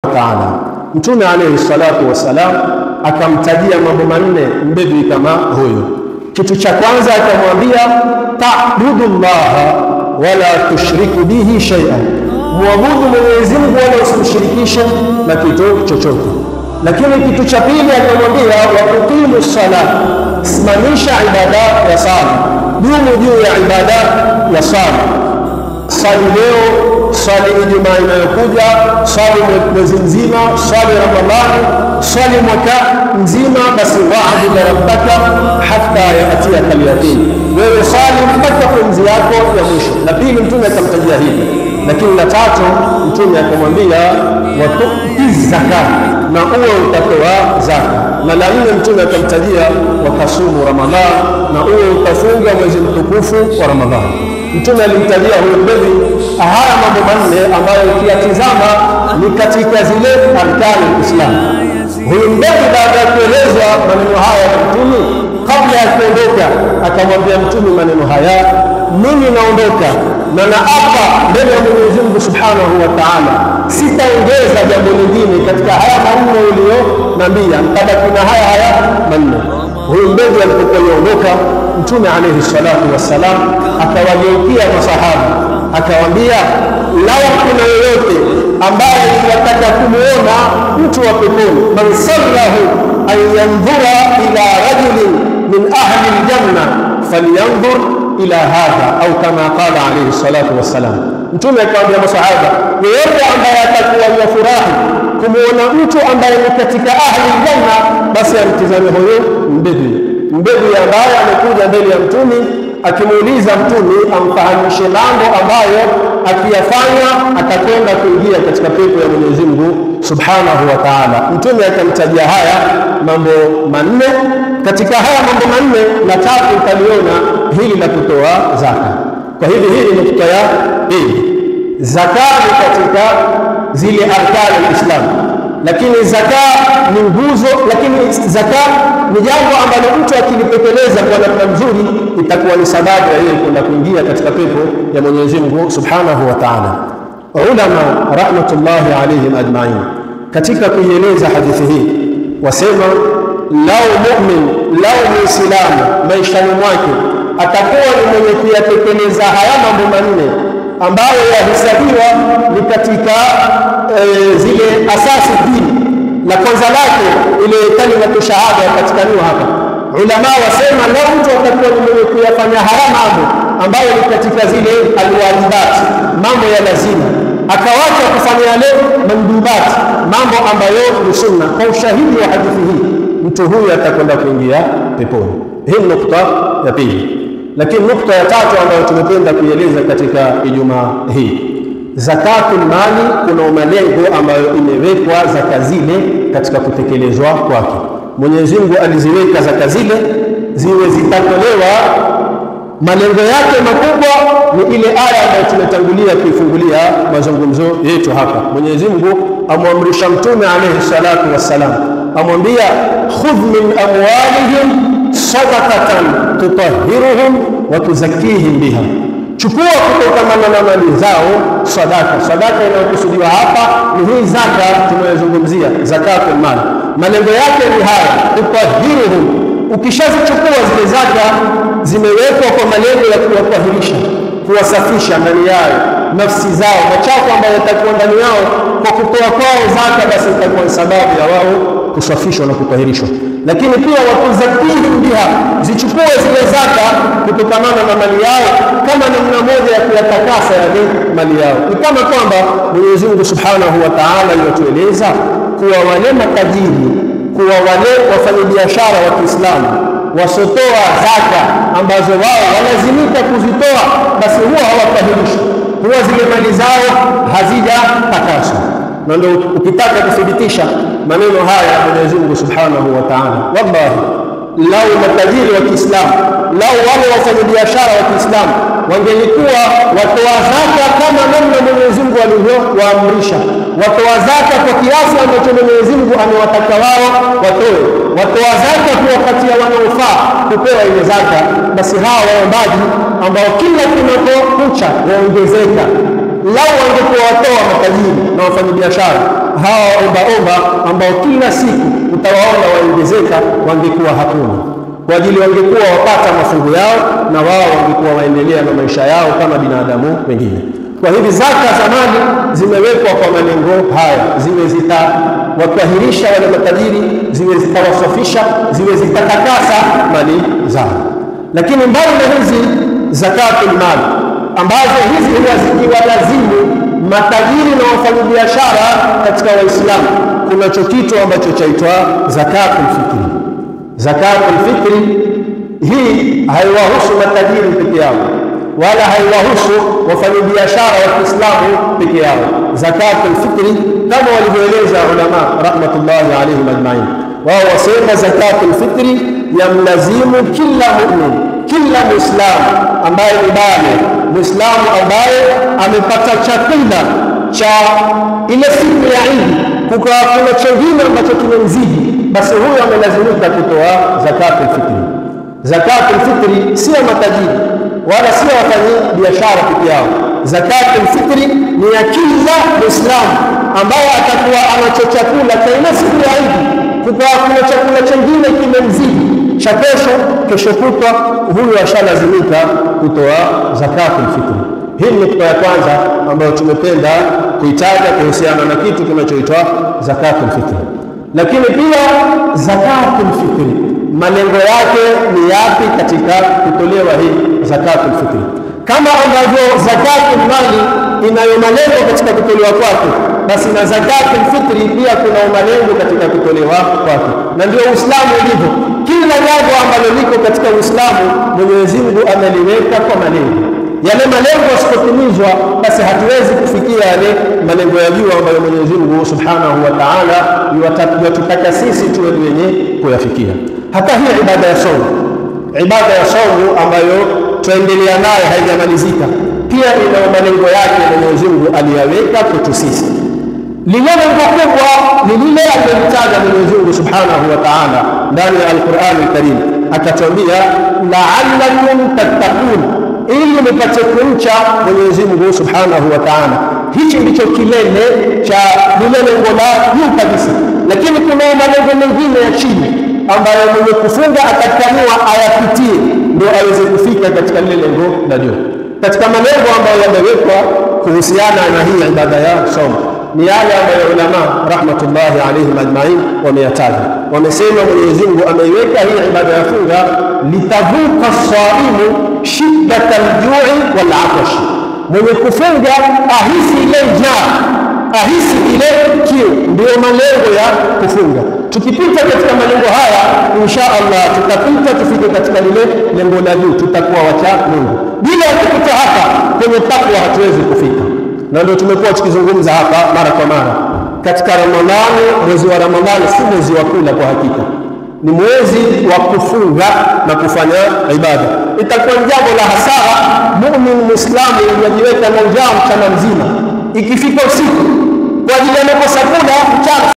taala. Mtume alayhi salatu wassalam akamtajia mambo manne mbedui kama huyo. Kitu cha kwanza akamwambia, ta'budu llaha wala tushriku bihi shay'an, muabudu Mwenyezi Mungu wala usimshirikishe na kitu chochote. Lakini kitu cha pili akamwambia, wa tuqimu sala, simamisha ibada ya sala, dumu juu ya ibada ya sala swali leo, swali Ijumaa inayokuja, swali mwezi mzima, swali Ramadhani, swali mwaka mzima. Basi waabud rabbaka hatta yatiyaka alyaqin, wewe swali mpaka pumzi yako ya mwisho. La pili Mtume akamtajia hivi, lakini la tatu Mtume akamwambia watuti zaka, na uwe utatoa zaka. Na la nne Mtume akamtajia wakasumu Ramadhan, na uwe utafunga mwezi mtukufu wa Ramadhani. Mtume alimtajia huyo mbedhi haya mambo manne ambayo ukiyatizama ni katika zile arkani Islam. Huyu mbedhi baada ya kuelezwa maneno haya ya Mtume, kabla ya kuondoka akamwambia Mtume maneno haya, mimi naondoka na naapa mbele ya Mwenyezi Mungu Subhanahu wa Ta'ala, sitaongeza jambo lingine katika haya manne uliyonambia, nitabaki na haya haya manne. Huyu mbedhi alipokuwa yaondoka Mtume alayhi salatu wassalam akawageukia masahaba akawaambia, lau kuna yoyote ambaye wataka kumuona mtu wa peponi, man sallahu an yandhura ila rajulin min ahli ljanna falyanzur ila hadha, au kama qala alayhi salatu wassalam. Mtume akawaambia masahaba, yeyote ambaye atakuwa yafurahi kumuona mtu ambaye ni katika ahli ljanna, basi amtizame huyo mbedui mbedui ambaye amekuja mbele ya mtumi akimuuliza mtumi amfahamishe mambo ambayo akiyafanya atakwenda kuingia katika pepo ya Mwenyezi Mungu Subhanahu wa Ta'ala. Mtume akamtajia haya mambo manne. Katika haya mambo manne, la tatu utaliona hili la kutoa zaka. Kwa hivyo hili ni nukta ya pili. Zaka ni katika zile arkani Islam lakini zaka ni nguzo, lakini zaka ni jambo ambalo mtu akilitekeleza kwa namna nzuri itakuwa ni sababu ya yeye kwenda kuingia katika pepo ya Mwenyezi Mungu Subhanahu wa Ta'ala. Ulama rahmatullahi alayhim ajma'in, katika kuieleza hadithi hii wasema, lau mu'min, lau muislamu maishani mwake atakuwa ni mwenye kuyatekeleza haya mambo manne ambayo yahesabiwa ni katika e, zile asasi dini. La kwanza lake ile kalimatu shahada yapatikaniwa hapa. Ulama wasema lau mtu atakuwa ni mwenye kuyafanya haya mambo ambayo ni katika zile alwajibat, mambo ya lazima, akawacha kufanya yale mandubat, mambo ambayo ni sunna, kwa ushahidi wa hadithi hii, mtu huyu atakwenda kuingia peponi. Hii ni nukta ya pili. Lakini nukta ya tatu ambayo tumependa kuieleza katika Ijumaa hii, zakatul mali, kuna malengo ambayo imewekwa zaka zile katika kutekelezwa kwake. Mwenyezi Mungu aliziweka zaka zile ziwe zitatolewa, malengo yake makubwa ni ile aya ambayo tumetangulia kuifungulia mazungumzo yetu hapa. Mwenyezi Mungu amwamrisha Mtume alayhi salatu wassalam, amwambia khudh min amwalihim sadaqatan tutahhiruhum wa tuzakkihim biha, chukua kutokamana na mali zao sadaka. Sadaka inayokusudiwa hapa ni hii zaka tunayozungumzia, zakatul mali. Malengo yake ni haya, tutahhiruhum. Ukishazichukua zile zaka, zimewekwa kwa malengo ya kuwatahirisha, kuwasafisha ndani yao nafsi zao, machafu ambayo yatakuwa ndani yao kwa kutoa kwao zaka, basi itakuwa ni sababu ya wao kusafishwa na kutahirishwa. Lakini pia watuzakihim biha, zichukue zile zaka kutokamana na mali yao kama namna moja ya kuyatakasa yale mali yao. Ni kama kwamba Mwenyezi Mungu Subhanahu wa Ta'ala yatueleza kuwa wale matajiri, kuwa wale wafanyabiashara wa Kiislamu wasotoa zaka ambazo wao walazimika kuzitoa, basi huwa hawatahirishwi, huwa zile mali zao hazijatakaswa na ndio ukitaka kuthibitisha maneno haya ya Mwenyezi Mungu Subhanahu wa Ta'ala, wallahi lau matajiri wa Kiislamu, lau wale wafanyabiashara wa Kiislamu wangelikuwa watoa zaka kama namna Mwenyezi Mungu alivyowaamrisha, watoa zaka kwa kiasi ambacho Mwenyezi Mungu amewataka wao watoe, watoa zaka kuwapatia wanaofaa kupewa ile zaka, basi hawa waombaji ambao kila kunapokucha waongezeka lau wangekuwa watoa matajiri na wafanyabiashara hawa ombaomba ambao kila siku utawaona waongezeka, wangekuwa hakuna kwa ajili wangekuwa wapata mafungu yao na wao wangekuwa waendelea na maisha yao kama binadamu wengine. Kwa hivi zaka za mali zimewekwa kwa malengo haya, ziwe zitawatahirisha wale matajiri, ziwe zitawasafisha, ziwe zitatakasa mali zao. Lakini mbali na hizi zakatul mali ambazo hizi huwa zikiwalazimu matajiri na wafanyabiashara katika Waislamu, kunacho kitu ambacho chaitwa zakatul fitri. Zakatul fitri hii haiwahusu matajiri peke yao wala haiwahusu wafanyabiashara wa Kiislamu peke yao. Zakatul fitri kama walivyoeleza ulama rahmatullahi alaihim ajmain, wao wasema zakatul fitri yamlazimu kila mumin, kila muislamu ambaye ni bale, muislamu ambaye amepata chakula cha ile siku ya Idi, kukawa kuna chengine ambacho kimemzidi, basi huyo amelazimika kutoa zakatul fitri. Zakatul fitri sio matajiri wala sio wafanyi biashara peke yao. Zakatul fitri ni ya kila Muislamu ambaye atakuwa anacho chakula cha ile siku ya Idi, kukawa kuna chakula chengine kimemzidi cha kesho, kesho kutwa, huyu ashalazimika kutoa zakatul fitri. Hii ni nukta ya kwanza ambayo tumependa kuitaja kuhusiana na kitu kinachoitwa zakatul fitri. Lakini pia zakatul fitri malengo yake ni yapi katika kutolewa hii zakatul fitri? Kama ambavyo zakatul mali inayo malengo katika kutolewa kwake, basi na zakatul fitri pia kuna malengo katika kutolewa kwake, na ndio Uislamu ulivyo. Kila jambo ambalo liko katika Uislamu Mwenyezi Mungu ameliweka kwa malengo yale malengo yasipotimizwa, basi hatuwezi kufikia yale malengo ya juu ambayo Mwenyezi Mungu Subhanahu wa Ta'ala yatutaka sisi tuwe wenye kuyafikia. Hata hii ibada ya saumu, ibada ya saumu ambayo tuendelea nayo haijamalizika, pia ina malengo yake Mwenyezi Mungu aliyaweka kwetu sisi. Lile lengo kubwa ni lile alilolitaja Mwenyezi Mungu Subhanahu wa Ta'ala ndani ya Al-Qur'an Al-Karim, akatwambia la'allakum tattaqun ili nipate kumcha Mwenyezi Mungu Subhanahu wa Ta'ala. Hichi ndicho kilele cha lile lengo la juu kabisa, lakini kuna malengo mengine ya chini ambayo mwenye kufunga atakaniwa ayapitie ndio aweze kufika katika lile lengo la juu. Katika malengo ambayo yamewekwa kuhusiana na hii ibada ya saumu ni yale ambayo ulama rahmatullahi alaihim ajmain wameyataja. Wamesema Mwenyezi Mungu ameiweka hii ibada ya funga litavuka saimu shiddata aljui wal atash, mwenye kufunga ahisi ile njaa, ahisi ile kiu. Ndiyo malengo ya kufunga. Tukipita katika malengo haya, insha Allah tutapita tufike katika lile lengo la juu, tutakuwa wacha Mungu. Bila ya kupita hapa kwenye takwa hatuwezi kufika na ndio tumekuwa tukizungumza hapa mara kwa mara. Katika Ramadhani, mwezi wa Ramadhani si mwezi wa kula kwa hakika, ni mwezi wa kufunga na kufanya ibada. Itakuwa ni jambo la hasara mumin muislamu yajiweka na njaa mchana mzima, ikifika usiku kwa ajili ya makosa kula mchana